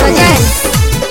presents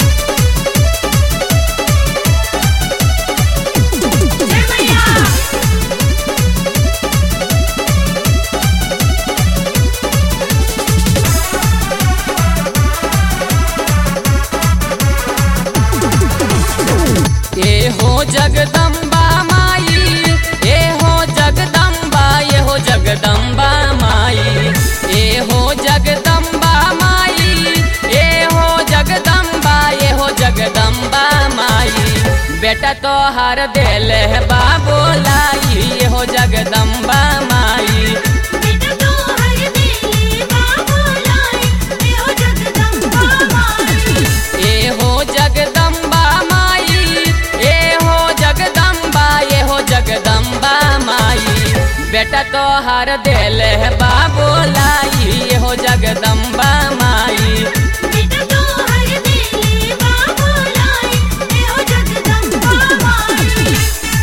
ए हो जगदम्बा माई ए हो जगदम्बा ये हो जगदम्बा माई ए हो जगदम्बा माई ए हो जगदम्बा ये हो जगदम्बा माई बेटा तो हर दिल है बाबो लाई ये हो जगदम्बा माई बेटा तो हर दिल बाबू लाई ए हो जगदम्बा माई ए हो जगदम्बा माई ए हो जगदम्बा ये हो जगदम्बा माई बेटा तो हर दिल है बाबो लाई ये हो जगदम्बा माई बेटा तो हर दिल बाबू लाई ए हो जगदम्बा माई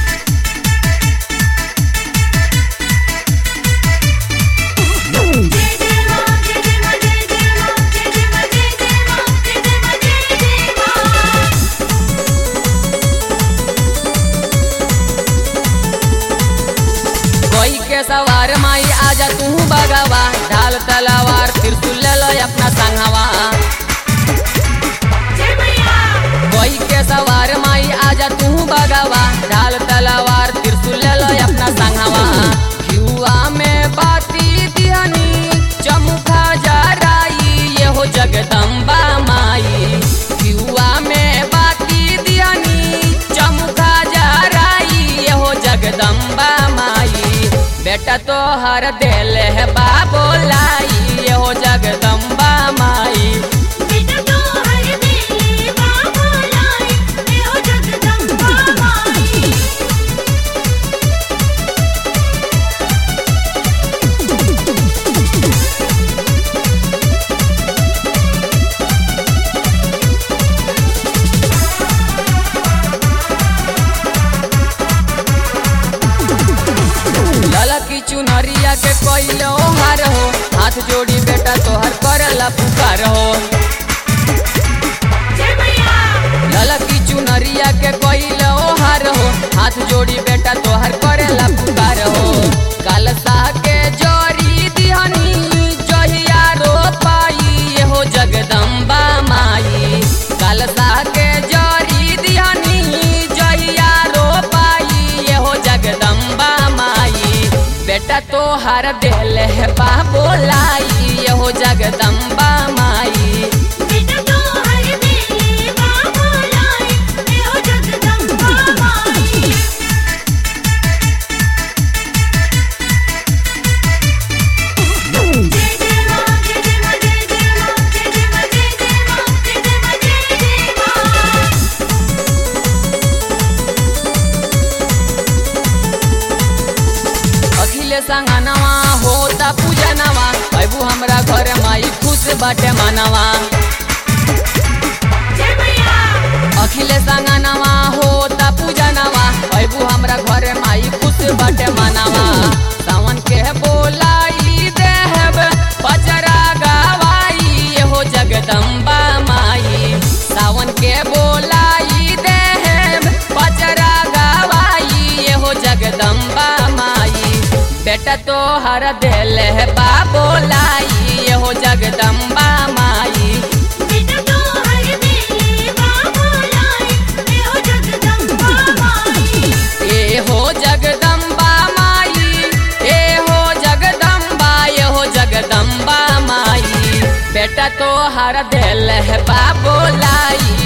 जय जय मां जय जय मां जय जय मां जय जय मां जय जय मां जय जय मां जय जय मां कोई के सवार माई आजा तू बगवा ढाल तलवार त्रिशूल ले लो अपना संगवा जय मैया कोई के सवार माई आजा तू बगवा ढाल तलवार त्रिशूल ले लो अपना संगवा युवा में बाती दिहनी चमुखा जराई ये हो जगदम्बा माई युवा में बाती दिहनी चमुखा जराई ये हो जगदम्बा माई बेटा तो हर दिल है बाबो लाई ये हो जगदम्बा माई बेटा तो हर दिल बाबू लाई ए हो जगदम्बा माई ललकी चुनरिया के कोइलो हार हो हाथ जोड़ी बेटा तोहर करला पुकार हो जय मैया ललकी चुनरिया के कोइलो हार हो हाथ जोड़ी बेटा तोहर करेला पुकार हो कलसा के जोड़ी दिहनी जहिया रो पाई ये हो जगदम्बा माई कलसा के जोड़ी दिहनी जहिया रो पाई ये हो जगदम्बा माई बेटा तो हर दिल है बाबो लाई ये हो जगदम्बा माई बेटा तो हर दिल बाबू लाई ए हो जगदम्बा माई जय जय मां जय जय मां जय जय मां जय जय मां जय जय मां जय जय मां जय जय मां अखिले संगनवा होता पूजनवा अबू हमरा घर माई खुश बाटे मनवा जय मैया अखिले संगनवा होता पूजनवा अबू हमरा घर माई खुश बाटे मनवा सावन के बोलाई देहब पचरा गवाई ये हो जगदम्बा माई सावन के बोलाई देहब पचरा गवाई ये हो जगदम्बा माई बेटा तो हर दिल है बाबो लाई ये हो जगदम्बा माई बेटा तो हर दिल बाबू लाई ए हो जगदम्बा माई ए हो जगदम्बा माई ए हो जगदम्बा ये हो जगदम्बा माई बेटा तो हर दिल है बाबो लाई